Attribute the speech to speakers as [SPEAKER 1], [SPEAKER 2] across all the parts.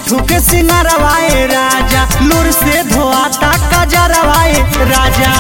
[SPEAKER 1] झूठू के सिंगारवाए राजा लूर से धोआता कजरवाए राजा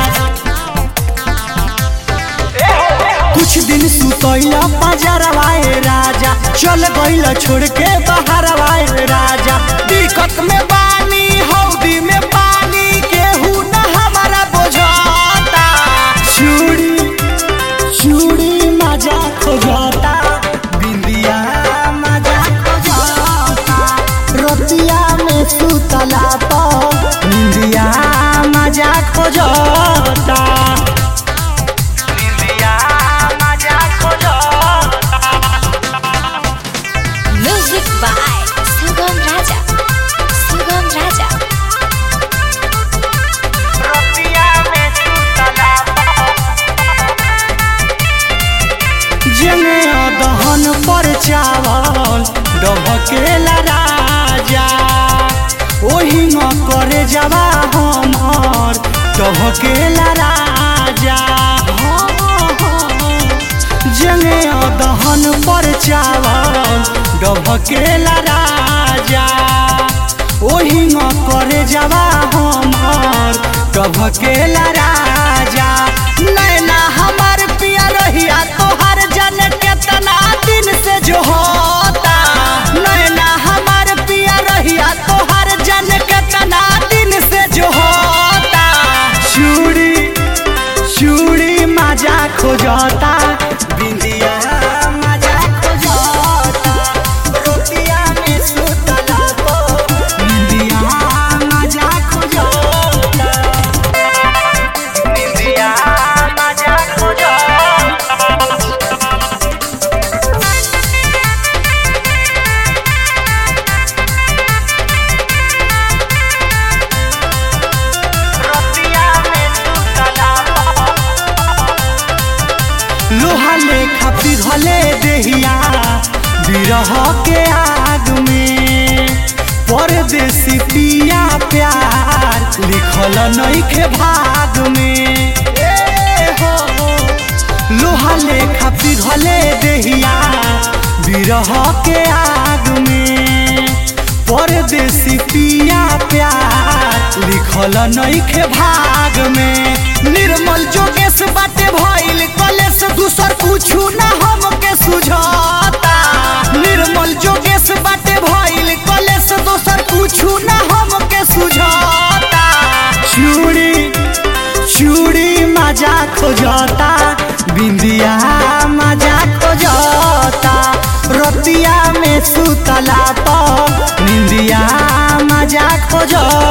[SPEAKER 1] कुछ दिन सुतैला पजरवाए राजा चल गइल छोड़ के बाहरवाए राजा दिक्कत में बानी हौदी में पानी केहू न हमारा बुझाता चूड़ी चूड़ी मजा खोजता बिंदिया मजा खोजता रोतिया में सुतला पर बिंदिया मजा खोजता बिंदिया मजा खोजता
[SPEAKER 2] Music by Sugam Raja. Sugam Raja.
[SPEAKER 1] रोतिया में सुतला जने दहन पर चावल डबकेला राजा ओही न करे जवा हमर डबकेला राजा जने दहन पर चावल डबकेला राजा ओही न करे जवा हमर डबकेला राजा नैना हमार पिया रहिया तोहर जन केतना दिन से जो होता नैना हमार पिया रहिया तोहर जन केतना दिन से जो होता चूड़ी चूड़ी मजा खोजता बिंदिया मजा खोजता रोटिया में सुतला को बिंदिया मजा खोजता बिंदिया मजा खोजता रोटिया में सुतला लोहा लेखा पिघले देहिया बिरह के आग में परदेसी पिया प्यार लिखल नइखे भाग में ए हो लोहा लेखा पिघले देहिया बिरह के आग में परदेसी पिया प्यार लिखल नइखे भाग में निर्मल जोगेश बाटे भइल कलेश दूसर कुछु ना हमके सुझाता निर्मल जोगेश बाटे भइल कलेश दोसर कुछु ना हमके सुझाता चूड़ी चूड़ी मजा खोजता बिंदिया मजा खोजता रोतिया में सुतला पर निंदिया मजा खोजता